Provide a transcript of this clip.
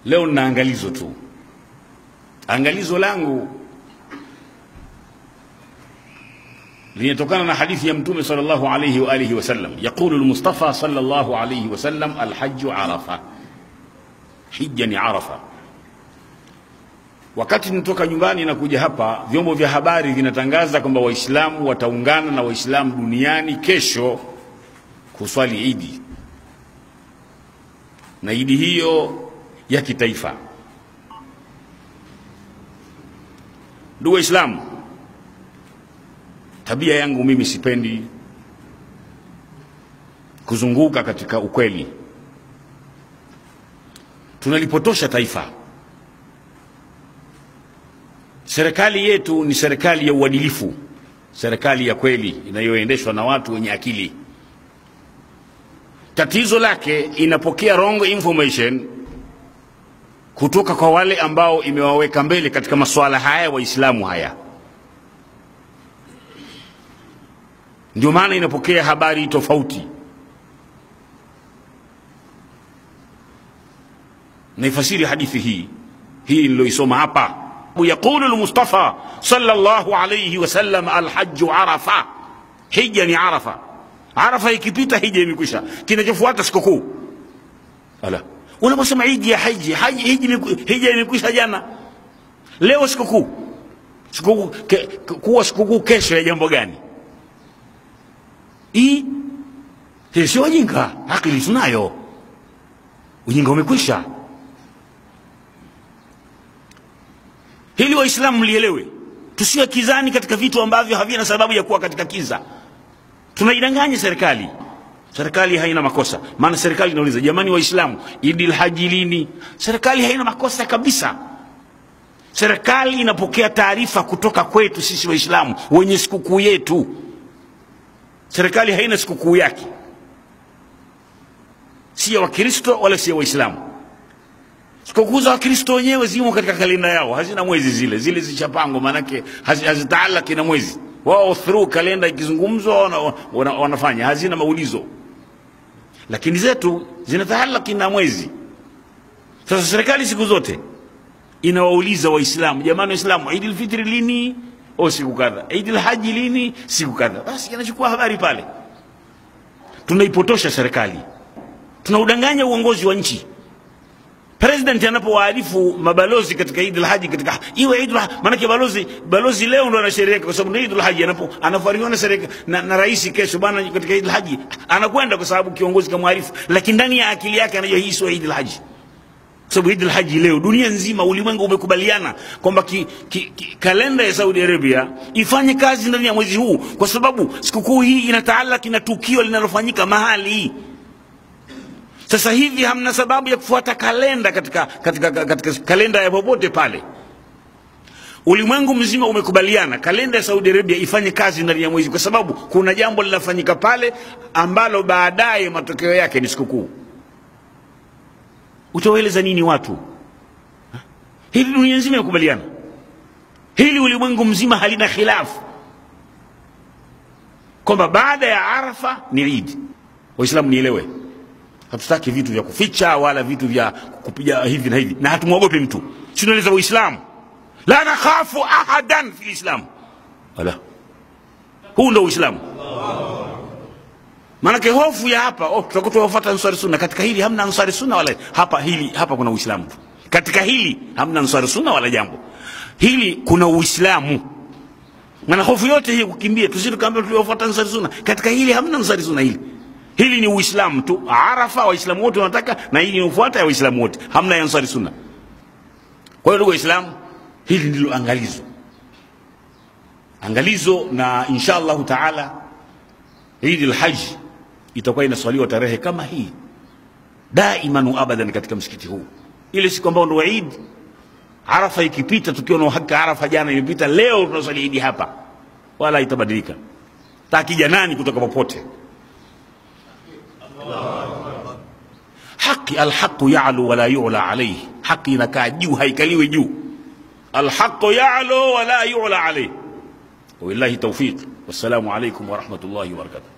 leo nina angalizo tu angalizo langu linatokana na hadithi ya mtume sallallahu alayhi wa alihi wasallam yaqulu almustafa sallallahu alayhi wasallam alhajju arafa hija ni arafa wakati nitoka nyumbani na kuja hapa vyombo vya habari vinatangaza kwamba waislamu wataungana na waislamu duniani kesho kuswali idi na idi hiyo ya kitaifa ndugu waislamu tabia yangu mimi sipendi kuzunguka katika ukweli tunalipotosha taifa serikali yetu ni serikali ya uadilifu serikali ya kweli inayoendeshwa na watu wenye akili tatizo lake inapokea wrong information kutoka kwa wale ambao imewaweka mbele katika masuala haya waislamu haya ndio maana inapokea habari tofauti naifasiri hadithi hii hii niloisoma hapa yaqulu lmustafa sallallahu alayhi wasallam alhaju arafa hija ni arafa arafa ikipita hija imekwisha kinachofuata sikukuu ala unaposema idi ya haji haji hija imekwisha jana leo sikukuu sikukuu ke, kuwa sikukuu kesho ya jambo gani hii hii sio wajinga akili tunayo ujinga umekwisha hili waislamu mlielewe tusiwe kizani katika vitu ambavyo havina sababu ya kuwa katika kiza tunaidanganya serikali serikali haina makosa maana serikali inauliza jamani waislamu idil haji lini serikali haina makosa kabisa serikali inapokea taarifa kutoka kwetu sisi waislamu wenye sikukuu yetu serikali haina sikukuu yake si ya wakristo wala si ya waislamu sikukuu za wakristo wenyewe zimo katika kalenda yao hazina mwezi zile zile zichapangwa maanake hazitaalaki na mwezi wao through kalenda ikizungumzwa wana, wana, wanafanya hazina maulizo lakini zetu zinataalaki na mwezi sasa serikali siku zote inawauliza waislamu jamani waislamu idi lfitri lini o siku kadha idi lhaji lini siku kadha basi inachukua habari pale tunaipotosha serikali tunaudanganya uongozi wa nchi president anapowaarifu mabalozi katika Eid al-Haji katika iwe Eid maanake balozi balozi leo ndo anashereheka kwa sababu ni Eid al-Haji anapo anafuariwa na, na, na rais kesho bana katika Eid al-Haji anakwenda kwa sababu kiongozi kamwarifu lakini ndani ya akili yake anajua hii sio Eid al-Haji sababu Eid al-Haji leo dunia nzima ulimwengu umekubaliana kwamba ki, ki, ki, kalenda ya Saudi Arabia ifanye kazi ndani ya mwezi huu kwa sababu sikukuu hii inataalaki na tukio linalofanyika mahali sasa hivi hamna sababu ya kufuata kalenda katika, katika, katika kalenda ya popote pale ulimwengu mzima umekubaliana kalenda ya saudi arabia ifanye kazi ndani ya mwezi kwa sababu kuna jambo linafanyika pale ambalo baadaye matokeo yake ni sikukuu utawaeleza nini watu ha? hili dunia nzima imekubaliana hili ulimwengu mzima halina khilafu kwamba baada ya arafa ni idi waislamu nielewe hatutaki vitu vya kuficha wala vitu vya kupiga hivi na hivi na hatumwogopi mtu tunaeleza uislamu la nakhafu ahadan fi lislam ala huu ndo uislamu maanake hofu ya hapa oh, tutakuwa tuwafuata ansari sunna katika hili hamna ansari sunna wala hapa hili hapa kuna uislamu tu katika hili hamna ansari sunna wala jambo hili kuna uislamu maana hofu yote hii kukimbia tusitukaambia tuliwafuata ansari sunna katika hili hamna ansari sunna hili hili ni uislamu tu arafa waislamu wote wanataka na hili ni ufuata ya waislamu wote hamna ya ansari sunna kwa hiyo ndugu waislamu hili ndilo angalizo angalizo na insha allahu taala idi lhaji itakuwa inaswaliwa tarehe kama hii daiman wa abadan katika msikiti huu ile siku ambao ndo idi arafa ikipita tukiwa na uhakika arafa jana imepita leo tunaswali idi hapa wala itabadilika takija nani kutoka popote haki alhaqu yalu wala yula alaihi haki inakaa juu haikaliwi juu alhaqu yalu wala yula alaihi wabillahi taufiq wassalamu alaikum warahmatullahi wabarakatuh